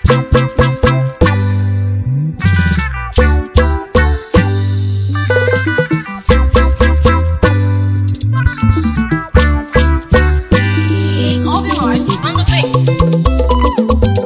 Open hearts on the beat.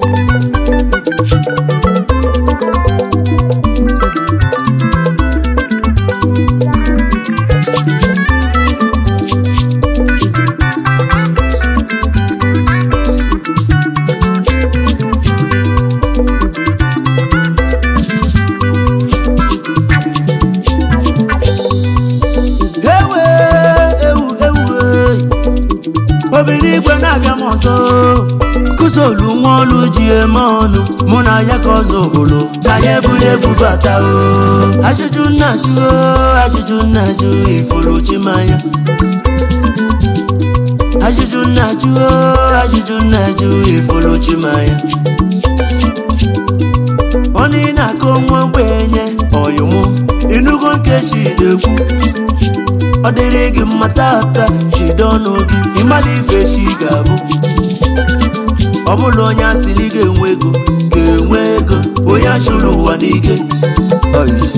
ewe ewu ewu e. obìnrin igwe na-abịa m ọzọ kụsolu nwa olu ji eme ọnụ mụ na ya ka ọzọ ogbolo ka ya eburu ebu bata o ajụjụ nna jụ o ajụjụ nna jụ ifuru chimanya ajụjụ nna jụ o ajụjụ nna jụ ifuru chimanya onye ị na-akọ nwa ogbenye ọyụmụ inugo nkechi na-ekwu ọ dịrị gị mma tata jide ọnụ gị ịmala ife chi ga-abụ ọ bụla onye asịrị ga-enwe ego ga-enwe ego onye achụrụ ụwa n'ike Ois.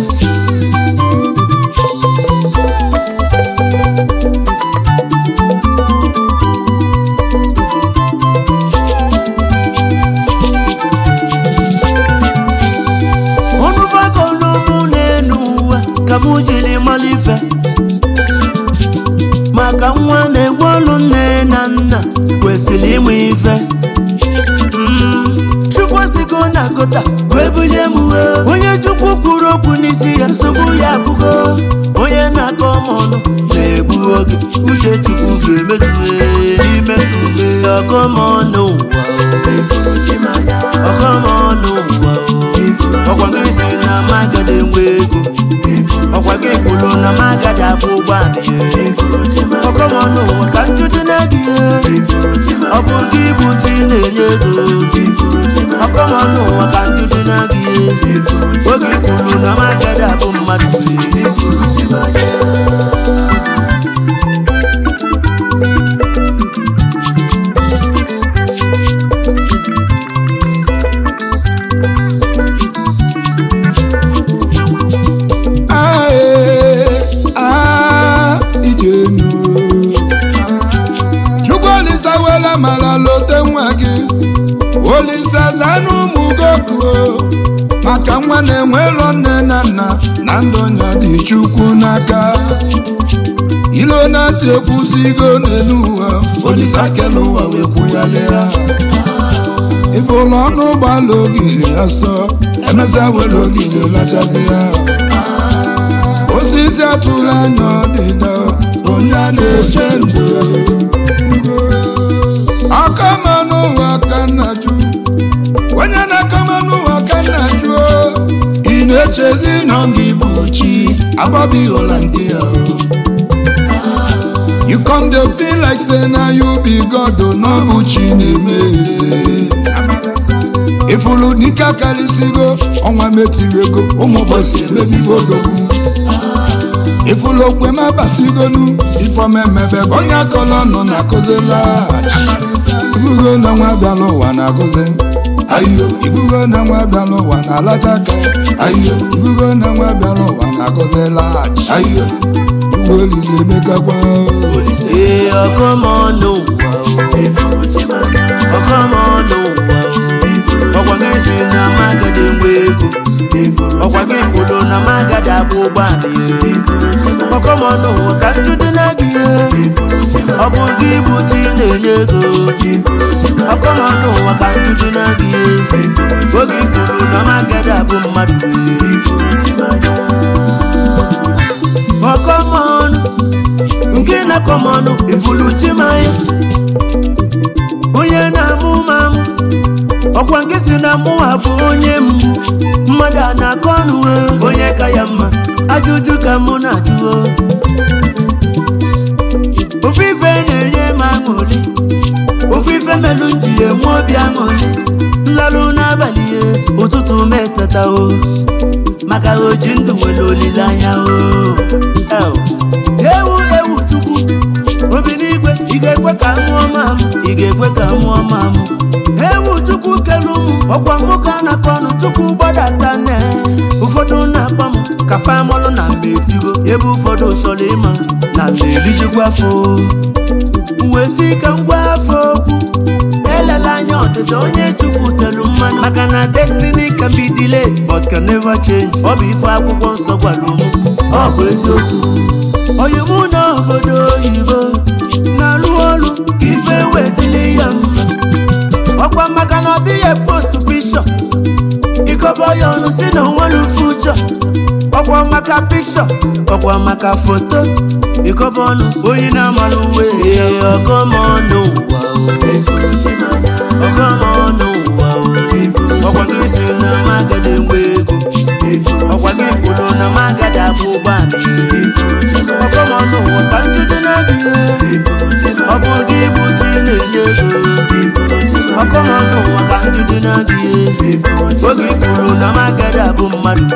ọnụ fakọlụmụ na-enu uwe ka mụ jiri mala ife maka nwa na-egwe ọlụ nne na nna kwesịrị ịmụ ife Mm, chukwu sigo na gota wee bulie m uwe onye chukwu kwuru okwu n'isi ya nsogbu ya abụgo onye na-akọ m ọnụ na-egbu oge uche chukwu ga-emezuwe n'ime ume ọkọmọnụ ụwa ọkọmọnụ ụwa ọkwa gị si na magada enwe ego ọkwa gị kwuru na magada abụ ụgbọala ọkọmọnụ ụwa ka nchutu na-gị ọ bụ gị bụ chi na-enye ego ọkọmọnụ ụwa ka nchutu na-gị oge kwuru na magada abụ mmadụ Ae, ah, ijenu chukwu olisa wela mara lote nwa gị olisa zanụ ụmụ gokuo maka nwa na-enwero nne na nna na ndụ nya dị chukwu n'aka ilo na-asị ekwusigo n'elu ụwa olisa kele ụwa wee kwụghalịa ife ụlọ ọnụ ụgbọala ogili asọ emesịa were ogili lachazi ya osisi atụla anya ọdịda onye a na-eche ndụ akama n'ụwa ka nna jụ onye na-akama n'ụwa ka nna jụ ị na-echezi nọ gị bụ chi agbabi holandia you come dey feel like say na you be god o na ọ bụ chi na-eme eze ifulu n'ike akarịsịgo ọnwa metiri ego ụmụ ụbọchị emebigo odogwu ifulu okwe ma basigonu ifomemebe onye akọlọ nọ na akụzila ibugo na nwa bịala ụwa na akụzi ayo ibugo na nwa bịala ụwa na alaja aka ayo ibugo na nwa bịala ụwa na akụzila ayo igwe olize emekakwa ee ọkọmọnụ ụwa ọkọmọnụ ụwa ọkwa gị si na magada enwe ego ọkwa gị kwuru na magada abụ ụgbọala ya ọkọmọnụ ụwa ka nchudo na gị ọ bụ gị bụ chi na-enye ego ọkọmọnụ ụwa ka nchudo na gị oge ị kwuru na magada abụ mmadụ ọkọmọnụ nke na-akọmọnụ ifulu chimanya onye na-amụ m amụ ọkwa nke si na mụwa bụ onye mgbu mmadụ a na-akọ ọnụ eh, onye ka ya mma ajụjụ ka mụ na-ajụ oh. ofe ife na-enye m aṅụrị ofe ife melụ m ji enwe obi aṅụrị nlalụ n'abalị ya ụtụtụ m eteta o maka oji ndụ nwere olileanya o El. ewu ewu chukwu obi n'igwe ị ga-ekwe ka mụọ mamụ ị ga-ekwe ka mụọ mamụ ewu chukwu kelu ụmụ ọkwa nwoke a na-akọ ọnụ tupu gbadata nne ụfọdụ na-akpọ m ka famọlụ na mma etigo ebe ụfọdụ chọrọ ịma na mma elijikwa afọ wee si ka ngwa afọ okwu elela anya ọdịda onye chukwu telu mmanụ maka na destiny can be delayed but can never change ọ bụ ife akwụkwọ nsọ gwara ụmụ ọ bụ eziokwu onye mụ na obodo oyibo na-alụ ọrụ ka ife wetili ya mma ọkwa maka na ọ dịghị post bishọp ikobo ya ọnụ si na onwere fuchọ ọkwa maka pikshọ ọkwa maka foto ikobo ọnụ onye na-amara uwe ọgọmọnụ ụwa ọgọmọnụ ụwa ọkwa gị si na magada mgbe ego ọkwa gị kwuru na magada bụ ụgbọala ọgọmọnụ ụwa ka njide na-abịa ọ bụ gị bụ chi na-enye ego ọkọmọnụ ụwa ka njide na-abịa oge ị kwuru na magada bụ mmadụ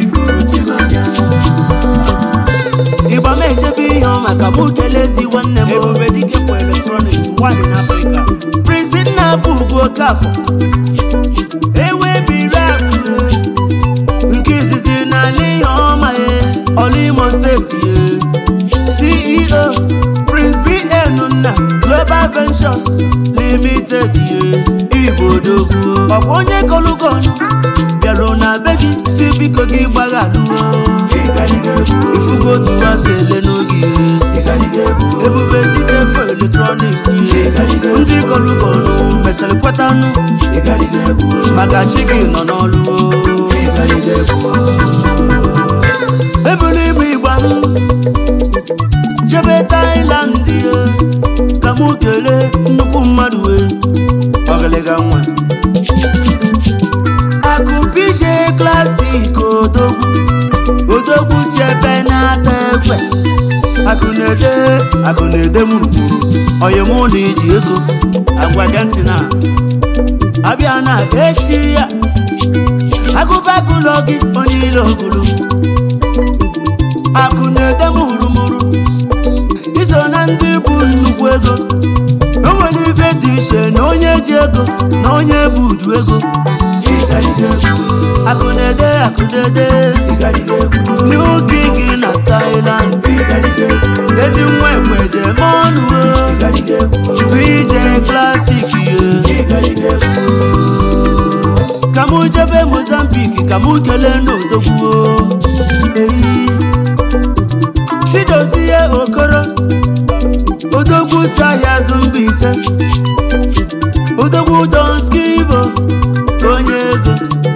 ịgba m ejebe ihe ọ maka mụ kelezi nwanne m Ebube dike for electronics, one in Africa. Prince nna bụ ugwu okafọ ewe biri akụ nke izizi n'ala ihe ọma ya ọla imo steeti ya ceo prince bn nna global ventures limited ya igbo odogwu ọkwa onye kọlụgọnụ bịarụ na be gị si biko gị gbaghalụo ifugo otu ha si ele n'oge ebube dike fo eletrọniks ndị kọlụgọnụ mechara kwetanụ maka chi gị nọ n'ọlụ ebulu ibu igba m jebe tailand ye ka mụ kelee nnukwu mmadụ wee ọgịlịga nwa akụpije klasik odogwu odogwu si ebe na-ata ekwe akụ na-ede akụ na-ede mụrụmụrụ onye mụ na iji ego agwa gị ntị na abịa na echi ya agụbagụlọ gị onye ile ogulu akụ na-ede mụrụmụrụ iso na ndị bụ nnukwu ego o nwere ife dị iche na onye ji ego na onye bụ uju ego akụ na-ede akụ na-ede new king na Thailand ezi nwa ekweje ma ọnụ VJ classic ye ka mụ jebe Mozambique ka mụ kelee n'odogwu eyi chidozie okoro odogwu si ahịa azụ mba ise odogwu donskivo onye ego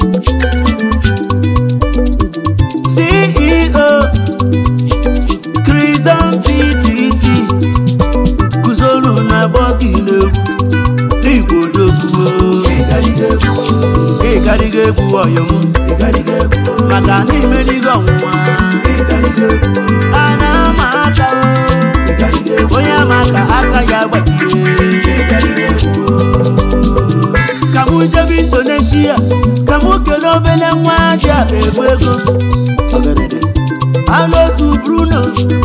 ceo Christian ptc guzoro na bọgị n'egwu n'igbo odogwu ịgariga egwu ọyọm maka na imeligo ọnwụnwa a na-ama aka o onye ama aka aka ya gbajie ka mụ jebe indonesia ka mụ kelee obele nwa ji akpa ebu ego alozu bruno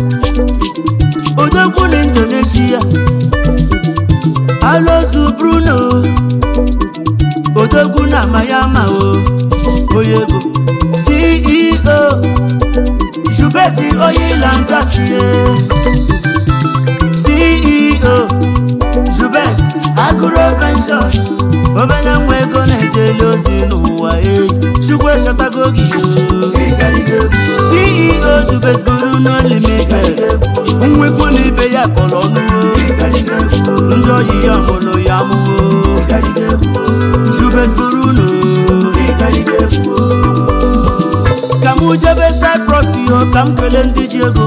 odogwu na indonesia alozu bruno odogwu na mayama o onye ego ceo jubesi oyilangasie ceo jubes agro ventures obere nwa ego na-ejeli ozi n'ụwa eyi chukwu echọtago gị o ceo jubes bruno limited nwekwu na ibe ya kọrọ ọnụ o ndị oyi ya mụrụ ya mụo jubes bruno ka mụ jebe cyprus yo ka m kelee ndị ji ego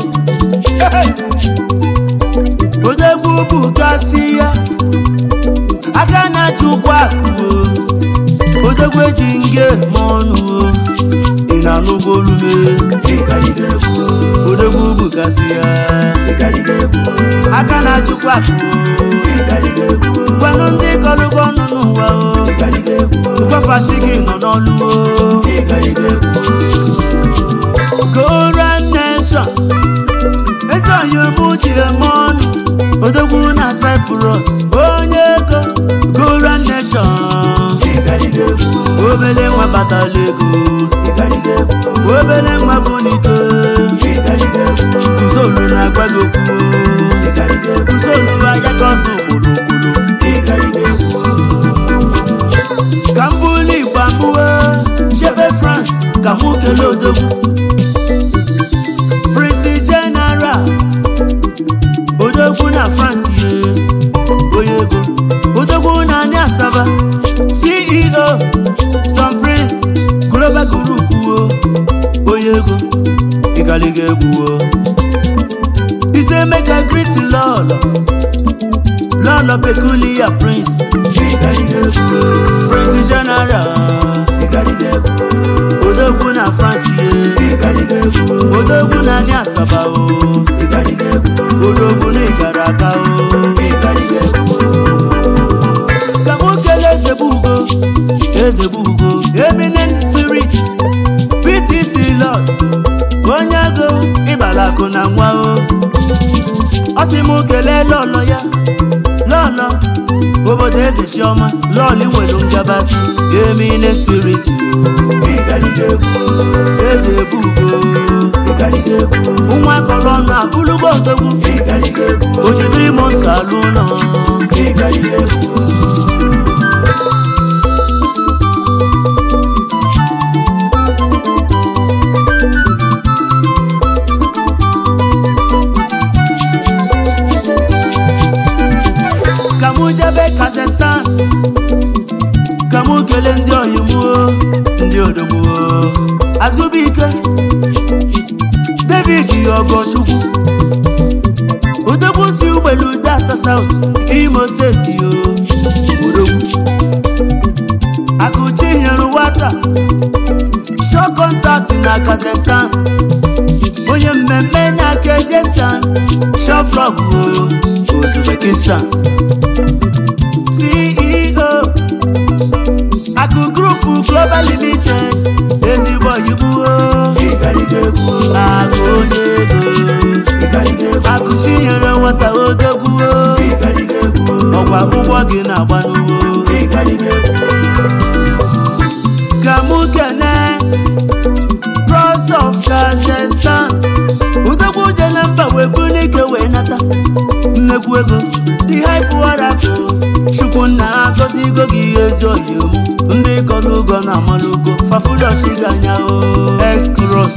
odegwu bụ gasị ya aka na-achị ụkwụ akụ o odegwu eji nge ma ọnụ o ị na-anụgo olume odegwu bụ gasị ya aka na-achịkwa akụ o gwanụ ndị kọlụgo ọnụ n'ụwa o gwafashi gị nọ n'ọlụ o Korean nation eze onye mụ ji eme ọnụ odogwu na Cyprus onye ego Korean nation obele nwa batala ego obele nwa bụ n'ike kuzolu na-agwa gị okwu kuzolu anya ka ọsọ okpolokpolo ka m bụrụ igbo amụwe chebe france ka mụ kelee odogwu prince general odogwu na france ye onye ego odogwu na anyị asaba ceo tom prince global group wo onye ego ịgaliga egwu wo ise mega greet lọlọ lọlọ peculiar prince prince general odogwu na france ye odogwu na anyị asaba o odogwu na ịgara aka o ka m kelee eze bụ ugo eze bụ ugo eminent spirit ptc lord onye agụ ịbala akụ na nwa o ọ sị m kelee lọlọ ya lọlọ obodo eze chiọma lọlị nwere ngabasị eminent spirit o eze bụ ugo nwa kọrọ ọnụ abụlụgo odogwu o jidere m nsọ alụ ụlọ ka mụ jebe kazakhstan ka mụ kelee ndị oyimuo ndị odogbuo azụbụike david ogochukwu odogwu si ugbelu data saut imo steeti o odogwu akụchi nyere nwata shọ kọntaktị na kazakhstan onye mmemme na kejestan shoplog uzbekistan ceo akụ grupu global limited ezigbo oyibo akụ onye ego akụ chinyere nwata odogwuo ọkwa ụgbọ gị na-agba n'ugbo ka mụ kene pros of kazakhstan udogwu jele mba wee bụ n'ike wee nata nnekwu ego dị haipụwarapụ chukwu nna agọzigo gị ezi oyim ndị kọrọ ugo na amalụgo fafudochiga anya o excros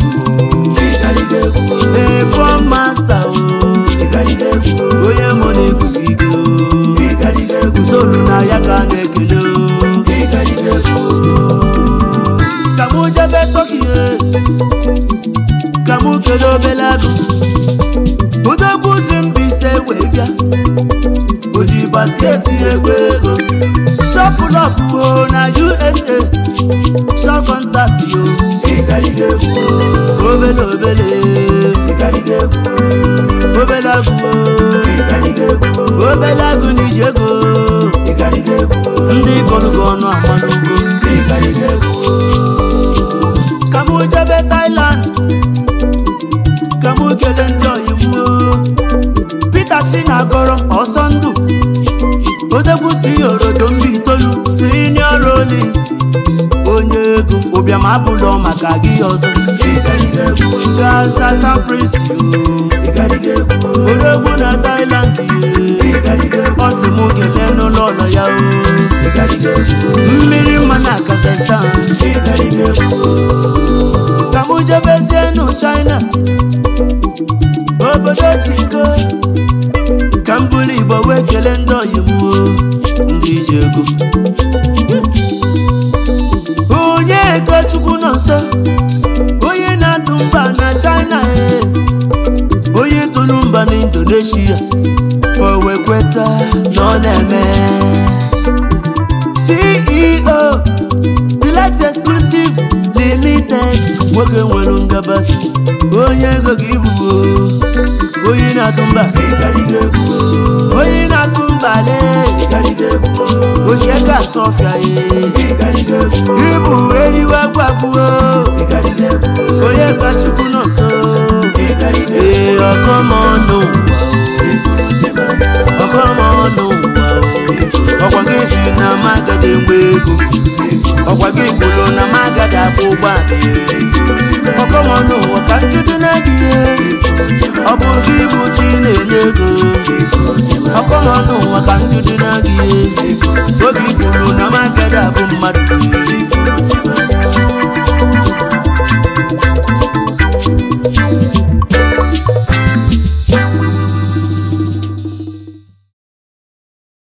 ebo masta o onye mụ na ikuku ige o usoro na ya ka a na-ekele o ka mụ jebe tọkie ka mụ kelee obele agụ odogwu si mbise wee bịa o ji basketi egbe ego shọpụlọpụ na usa shọkọntatị o obele obele obele agụ o obele agụ na iji ego ndị kọrụgo ọnụ amanugo ka mụ jebe Thailand ka mụ kelee ndị oyibo Peter si na agọrọ ọsọ ndụ odegwu si orodo mba itoolu senior Rollins onye ego ụbịam abụlọ maka gị ọzọ gasasa prince odegwu na Thailand ye ọ sị mụ kelee n'ụlọ ụlọ ya o mmiri mma na Kazakhstan ka mụ jebezie nụ China obodo chiko ka m bụrụ igbo wee kelee ndị oyimuo ndị ji ego onye ego chukwu nọ nso onye na-atụ mba na china e onye tụrụ mba na indonesia o wee kweta na ọ na-eme ceo delight exclusive limited nwoke nwere ngabasị onye ego gị ibubo onye na-atụ mba onye na-atụ mba le ochie ka asọfịa ye ibu eriwe gwagbuo onye ka chukwu nọ nso ee ọkọmọnụ ọkọmọnụ ọkwa gị si na magade mgbe ego ọkwa gị kwụrụ akwụ ụgbọala ọkọmọnụ ụwa ka njụdị na gị ọ bụ gị bụ chi na-enye ego ọkọmọnụ ụwa ka njụdị na gị oge ikwuru